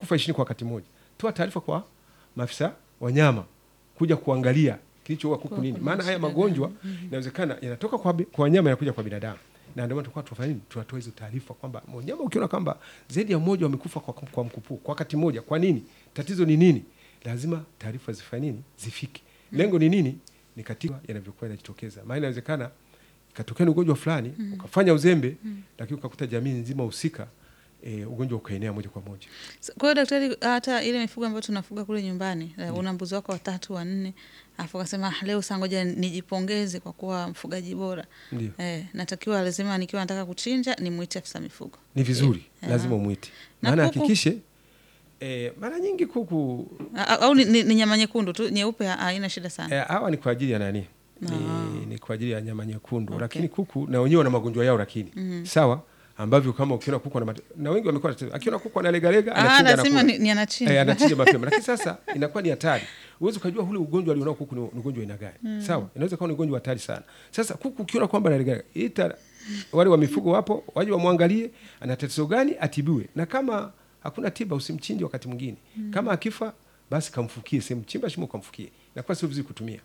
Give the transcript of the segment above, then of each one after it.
wamekufa ishirini kwa wakati mmoja, toa taarifa kwa maafisa wanyama kuja kuangalia kilichoua kuku Kwa nini, kuna maana haya shida magonjwa inawezekana yanatoka kwa, bi- kwa wanyama yanakuja kwa binadamu, na ndio maana tulikuwa tunafanya nini, tunatoa hizo taarifa kwamba wanyama ukiona kwamba zaidi ya mmoja wamekufa kwa, kwa mkupuo kwa wakati mmoja, kwa nini? Tatizo ni nini? Lazima taarifa zifanye nini, zifike. Lengo ni nini? Ni katika yanavyokuwa yanajitokeza, maana inawezekana ikatokea ni ugonjwa fulani ukafanya uzembe, lakini ukakuta jamii nzima husika e, ugonjwa ukaenea moja kwa moja. S- Kwa hiyo daktari, hata ile mifugo ambayo tunafuga kule nyumbani, eh, una mbuzi wako watatu wanne, alafu akasema "Ah, leo saa ngoja nijipongeze kwa kuwa mfugaji bora Ndio eh, natakiwa lazima nikiwa nataka kuchinja nimwite afisa mifugo. ni vizuri, Eh, lazima ah. umwite, Na maana kuku? hakikishe e, mara nyingi kuku A- a- au ni, ni, ni nyama nyekundu tu, nyeupe ha- haina shida sana. Eh, hawa ni kwa ajili ya nani? Ni, Ah. ni kwa ajili ya nyama nyekundu Okay. lakini kuku na wenyewe wana magonjwa yao, lakini Mhm. sawa, ambavyo kama ukiona kuku ana mate- na wengi wamekuwa na- akiona kuku analegalega Ah, anachinja lazima anakula. ni, ni anachinja. Eh, anachinja mapema, lakini sasa inakuwa ni hatari. Uwezi ukajua ule ugonjwa alionao kuku ni ni ugonjwa aina gani. Sawa, inaweza kuwa ni ugonjwa hatari sana. Sasa kuku ukiona kwamba analegalega, ita wale wa mifugo wapo, waje wamwangalie ana tatizo gani, atibiwe, na kama hakuna tiba usimchinje wakati mwingine. Kama akifa basi kamfukie sehemu, chimba shimo kamfukie, inakuwa sio vizuri kutumia.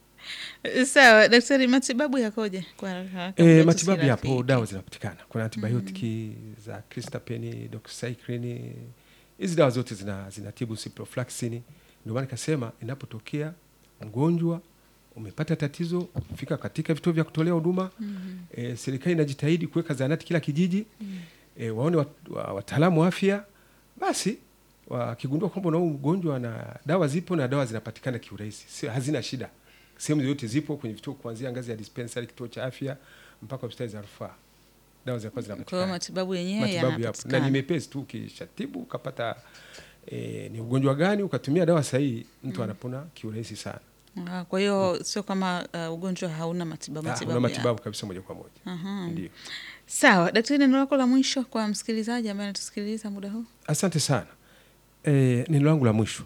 Sawa daktari, matibabu yakoje kwa haraka haraka? E, Muda matibabu si yapo, rafiki. dawa zinapatikana. Kuna antibiotiki za Cristapeni, doxycycline. Hizi dawa zote zina, zinatibu ciprofloxacin. Ndio maana nikasema inapotokea mgonjwa umepata tatizo, fika katika vituo vya kutolea huduma. E, serikali inajitahidi kuweka zahanati kila kijiji. E, waone wat- wa- wataalamu wa afya, basi wakigundua kwamba una huu mgonjwa na dawa zipo na dawa zinapatikana kiurahisi, sio hazina shida. Sehemu zote zipo kwenye vituo kuanzia ngazi ya dispensary, kituo cha afya mpaka hospitali za rufaa, dawa zinakuwa Kwa hiyo zinapatikana. matibabu yenyewe Matibabu yapo na yanapatikana. ni mepesi tu, ukishatibu ukapata e, ni ugonjwa gani, ukatumia dawa sahihi, mtu anapona kiurahisi sana. Ah, Kwa hiyo sio kama uh, ugonjwa hauna matibabu, Ah, matibabu una ya- matibabu kabisa moja kwa moja. Aha. Ndio, Sawa daktari, neno lako la mwisho kwa msikilizaji ambaye anatusikiliza muda huu? asante sana. E, neno langu la mwisho,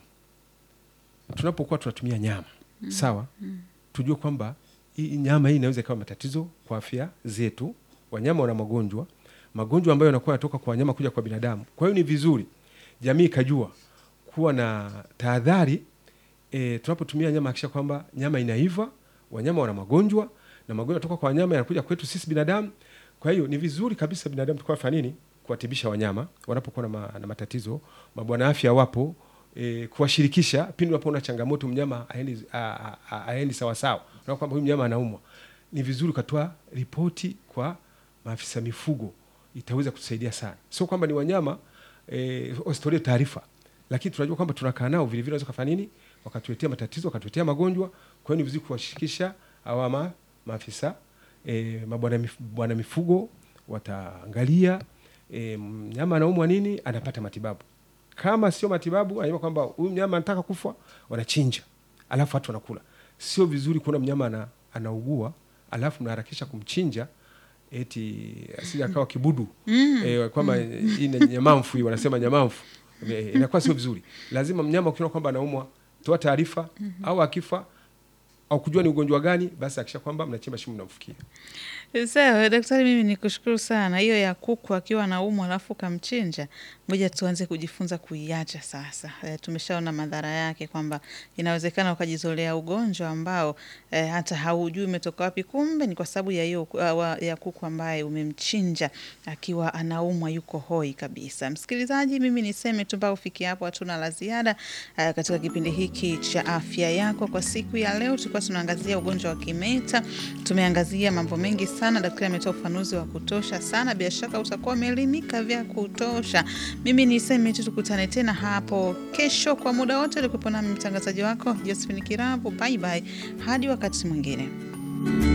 tunapokuwa tunatumia nyama sawa, tujue kwamba hii nyama hii inaweza ikawa matatizo kwa afya zetu. Wanyama wana magonjwa, magonjwa ambayo yanakuwa yanatoka kwa wanyama kuja kwa binadamu. Kwa hiyo ni vizuri jamii ikajua kuwa na tahadhari e, tunapotumia nyama, hakisha kwamba nyama inaiva. Wanyama wana magonjwa na magonjwa yanatoka kwa wanyama yanakuja kwetu sisi binadamu. Kwa hiyo ni vizuri kabisa binadamu tukua fanya nini, kuwatibisha wanyama wanapokuwa na, ma, na matatizo. Mabwana afya wapo e, kuwashirikisha pindi unapoona changamoto, mnyama aendi, a- a- a- aendi sawasawa, unaona kwamba huyu mnyama anaumwa, ni vizuri ukatoa ripoti kwa maafisa mifugo, itaweza kutusaidia sana. Sio kwamba ni wanyama e, wasitolee taarifa, lakini tunajua kwamba tunakaa nao vilevile, wanaweza kufanya nini, wakatuletea matatizo, wakatuletea magonjwa. Kwa hiyo ni vizuri kuwashirikisha hawa ma, maafisa e, mabwana mif, bwana mifugo wataangalia e, mnyama anaumwa nini, anapata matibabu. Kama sio matibabu, anajua kwamba huyu mnyama anataka kufa, wanachinja alafu watu wanakula. Sio vizuri kuona mnyama ana, anaugua alafu mnaharakisha kumchinja eti asije akawa kibudu mm. e, kwamba hii ni nyamamfu hii wanasema nyamamfu e, inakuwa sio vizuri. Lazima mnyama ukiona kwamba anaumwa, toa taarifa au akifa au kujua ni ugonjwa gani, basi akisha kwamba mnachimba shimo mnamfukia. Sawa daktari, mimi nikushukuru sana. Hiyo ya kuku akiwa anaumwa alafu kamchinja, ngoja tuanze kujifunza kuiacha sasa. E, tumeshaona madhara yake kwamba inawezekana ukajizolea ugonjwa ambao e, hata haujui umetoka wapi, kumbe ni kwa sababu ya hiyo uh, wa- ya kuku ambaye umemchinja akiwa anaumwa, yuko hoi kabisa. Msikilizaji, mimi niseme tu mpaka kufikia hapo hatuna la ziada uh, katika kipindi hiki cha afya yako kwa siku ya leo. Tulikuwa tunaangazia ugonjwa wa kimeta, tumeangazia mambo mengi sana. Daktari ametoa ufanuzi wa kutosha sana, bila shaka utakuwa umeelimika vya kutosha. Mimi niseme tu tukutane tena hapo kesho kwa muda wote. Ulikuwepo nami mtangazaji wako Josephine Kiravu. Bye bye, hadi wakati mwingine.